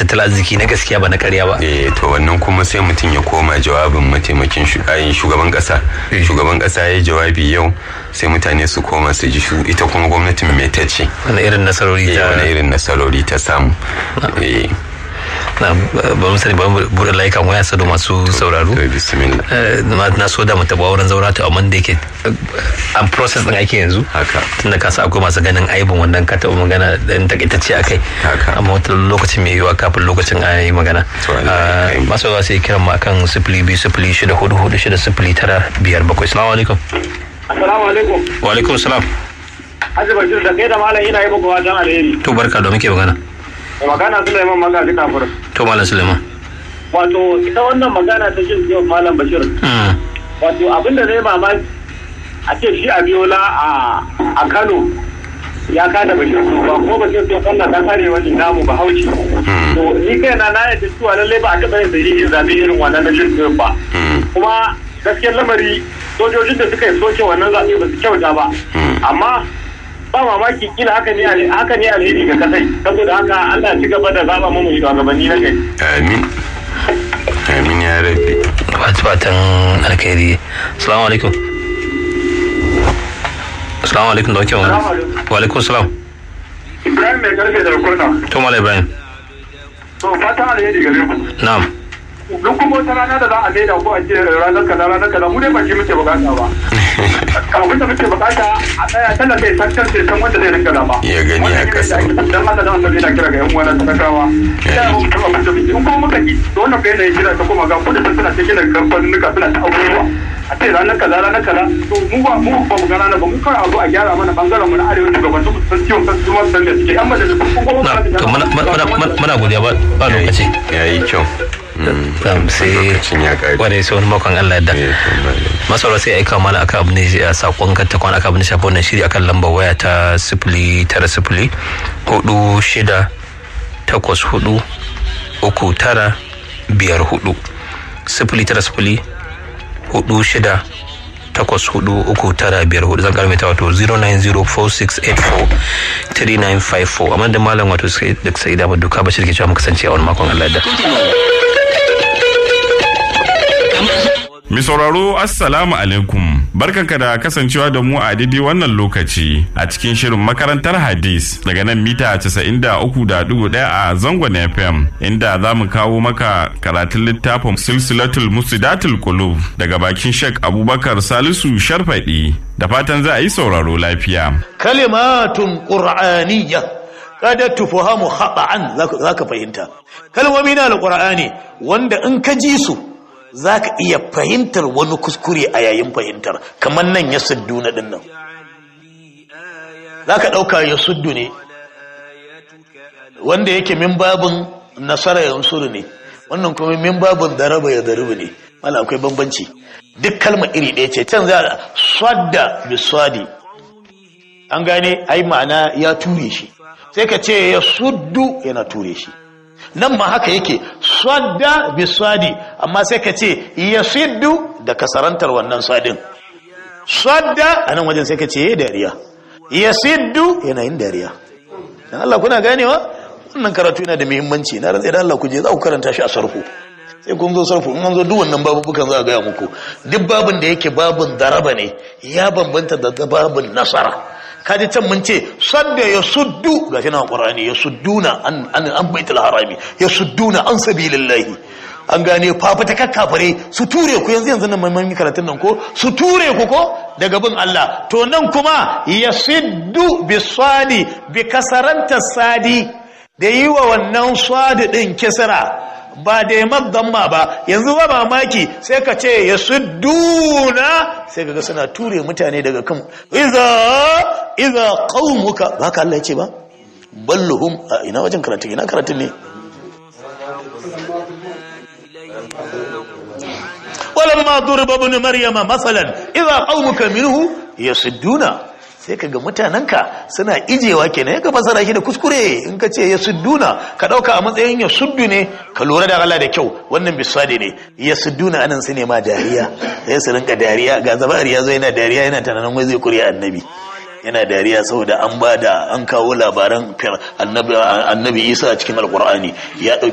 tattalin arziki na gaskiya ba na karya ba eh to wannan kuma sai mutum ya koma jawabin mataimakin shugaban kasa shugaban kasa ya jawabi yau sai mutane su koma su ji shu ita kuma gwamnatin mai ta ce wani irin nasarori ta wani irin nasarori ta samu eh na ba mu sani ba mu buɗe layukan waya sado masu sauraro na so da mu taɓa wurin zaura to amma da yake an process din ake yanzu haka tunda ka sa akwai masu ganin aibin wannan ka taɓa magana dan takaitacce akai haka amma wata lokacin mai yiwuwa kafin lokacin a yi magana masu yawa sai kiran ma kan sifili biyu sifili shida hudu hudu shida sifili tara biyar bakwai salamu alaikum assalamu alaikum wa alaikum salam Hajji Bashir da kai da malam ina yi muku wajen alheri. to barka da muke magana magana Suleiman Magaji kafur. to malam Suleiman Wato ita wannan magana ta jin yau malam Bashir. Wato abin da zai mamaki a ce shi Abiola a Kano ya kada Bashir ba ko Bashir to wannan dan arewa ne namu ba hauci. To ni kai na na yadda cewa lallai ba a taɓa yin sahihin zabe irin wannan na jin ba. Kuma gaskiyar lamari sojojin da suka yi soke wannan zaɓe ba su kyauta ba. Amma ba mamaki kila haka ne haka ne alheri ga kasai saboda haka Allah ci gaba da zaba mu shugabanni na kai amin amin ya rabbi fatan alkhairi assalamu alaikum assalamu alaikum da wake magana wa alaikum salam Ibrahim mai karfe da kurna to mala ibrahim to fatan alheri gare ku na'am duk kuma wata rana da za a maida ko a ce ranar kaza ranar kaza mu dai ba shi muke bukata ba abin da muke bukata a tsaya tana kai sakar sai san wanda zai rinka zama ya gani a kasa dan Allah dan Allah yana kira ga yan uwa na talakawa ya mu ta abin da muke in kuma muka ki to wannan kai ne kira ta kuma ga kudin suna cikin kamfanin suna ta abubuwa a ce ranar kaza ranar kaza to mu ba mu ba mu gana ba mu kawai abu a gyara mana bangaren mu na arewa shugaban su san ciwon kan su ma san da suke yan majalisun kuma muna godiya ba lokaci yayi kyau sai kwarai sai wani makon Allah da masaura sai aika mana aka abu ne a sakon kanta kwan aka abu ne shafi wannan shiri akan lambar waya ta sifili tara sifili hudu shida takwas hudu uku tara biyar hudu sifili tara sifili hudu shida takwas hudu uku tara biyar hudu zan karmita wato 09046843954 amma da malam wato da sai da duka bashir ke cewa mu kasance a wani makon Allah da Mi sauraro Assalamu alaikum barkanka da kasancewa da mu a daidai wannan lokaci a cikin shirin makarantar hadis daga nan mita 93.1 a zangon FM inda za mu kawo maka karatun littafin silsilatul musidatul qulub daga bakin Sheikh Abubakar Salisu Sharfadi da fatan za a yi sauraro lafiya. Kalimatun Qur'aniyya kada tufahamu khata'an zaka fahimta kalmomi na alqur'ani wanda in ka ji su za ka iya fahimtar wani kuskure a yayin fahimtar kamar nan ya suddu na dinnan za ka ɗauka ya suddu ne wanda yake min babin nasara ya unsuru ne wannan kuma min babin daraba ya darubu ne mala akwai bambanci duk kalma iri ɗaya ce can za a swadda biswadi an gane ai ma'ana ya ture shi sai ka ce ya suddu yana ture shi nan ma haka yake swadda bi swadi amma sai ka ce ya siddu da kasarantar wannan swadin swadda a nan wajen sai ka ce ya dariya ya siddu yana yin dariya dan Allah kuna ganewa wannan karatu yana da muhimmanci na rantsa da Allah ku je za ku karanta shi a sarfu sai kun zo sarfu in an zo duk wannan babubukan za a gaya muku duk babin da yake babin daraba ne ya bambanta da babin nasara kaji can mun ce sadda ya suddu ga shi na ƙwarani ya sudduna an an baitul harami ya sudduna an sabilillahi an gane fafata kakkafare su ture ku yanzu yanzu nan mai karatun nan ko su ture ku ko daga bin Allah to nan kuma ya siddu bi sadi bi kasaranta sadi da yi wa wannan sadi din kisra ba da ya damma ba yanzu ba mamaki sai ka ce ya sudduna sai kaga suna ture mutane daga kan iza iza qaumuka ba ka Allah ya ce ba balluhum a ina wajen karatu ina karatun ne walamma durba ibn maryama masalan idza qaumuka minhu yasudduna sai kaga mutanenka suna ijewa kenan ka fasara shi da kuskure in ka ce ya sudduna ka dauka a matsayin ya suddu ne ka lura da Allah da kyau wannan biswade ne ya sudduna anan su ne ma dariya sai su rinka dariya ga zabari ya zo yana dariya yana tunanin wai zai kuriya annabi yana dariya saboda an ba da an kawo labaran annabi Isa a cikin alkur'ani ya